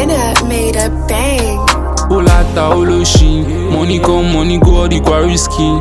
Dinner made a bang. ó láta ó ló ṣí money come money go all the kwa risky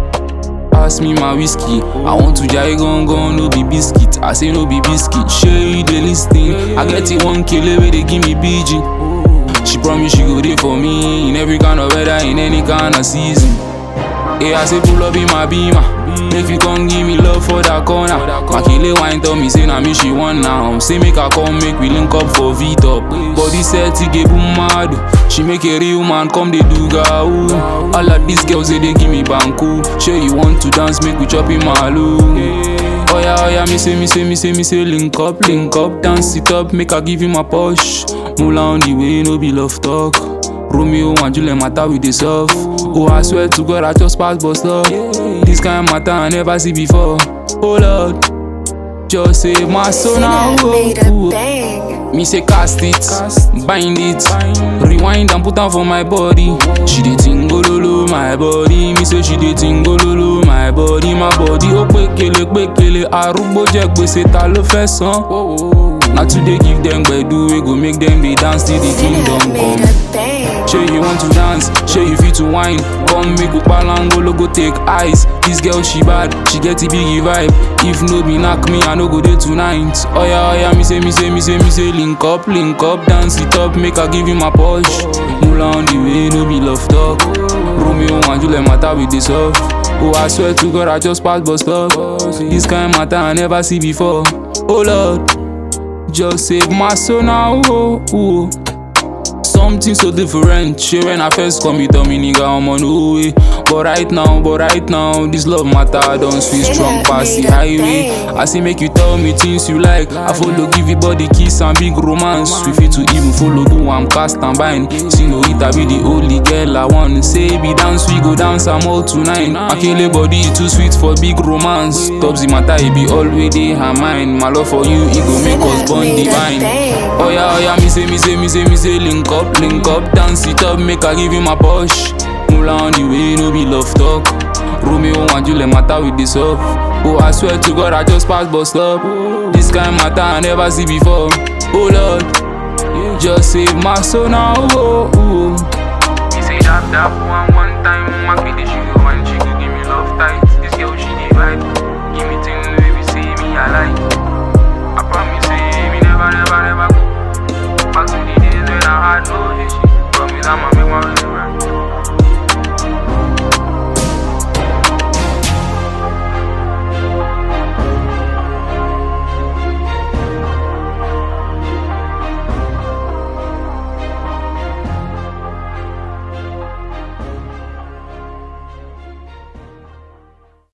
pass me my whiskey i want to jai gangan no be biscuit i say no be biscuit shey you dey lis ten i get it one kele wey dey give me bg she promise she go dey for me in every kind of weather in any kind of season Hey, I say pull up in my beamer. Make you come give me love for that corner. Makile wine tell me say na me she want now. Say make her come make we link up for V top. Body set to get boom mad. She make a real man come they do ga ooh. All of these girls say they give me banku. Sure you want to dance make we chop in malu. Oh yeah, oh yeah, me say, me say, me say, me say, link up, link up, dance it up, make her give you my push. Mula on the way, no be love talk. Romeo and Juliet matter with the soft. Oh, I swear to God, I just pass bust up. This kind of matter I never see before. Oh Lord, just save my soul now. Dinner Oh, made a oh. bang. Me say cast it, bind it, rewind and put am for my body. She dey tingololo my body, me say she dey tingololo my body, my body. Ó pékele pékele, arúgbó jẹ gbèsè ta ló fẹ́ san. Na today give dem gbedu wey go make dem dey dance till the Dinner kingdom made come. a bang. Sure you want to dance, sure you fit to wine. Come make Upalangolo go take eyes. This girl she bad, she get a biggie vibe. If no be knock me, I no go there tonight. Oh yeah, oh yeah, me say, me say, me say, me say, link up, link up, dance it up, make her give you my push. Mula on the way, no be love talk. Romeo and Juliet matter with this off. Oh, I swear to God, I just passed bus stop. This kind matter I never see before. Oh Lord, just save my soul now. Oh, oh. Something so different. Shey when I first come, you tell me nigga I'm on no way. But right now, but right now, this love matter don't sweet strong pass the highway. I say make you tell me things you like. I follow give you body kiss and big romance. We fit to even follow do I'm cast and bind. See no it I be the only girl I want. Say be dance, we go dance I'm all tonight. Akele body too sweet for big romance. Tops the matter, it be always dey her mind. My love for you, it go make us Dinner bond made a divine. bang. Oh yeah, oh yeah, me say, me say, me say, me say, link up, link up, dance it up, make her give you my push. Mula on the way, no be love talk. Romeo and Juliet matter with this up. Oh, I swear to God, I just passed bus stop. This kind matter I never see before. Oh Lord, just save my soul now. Oh, oh. Me say dap dap one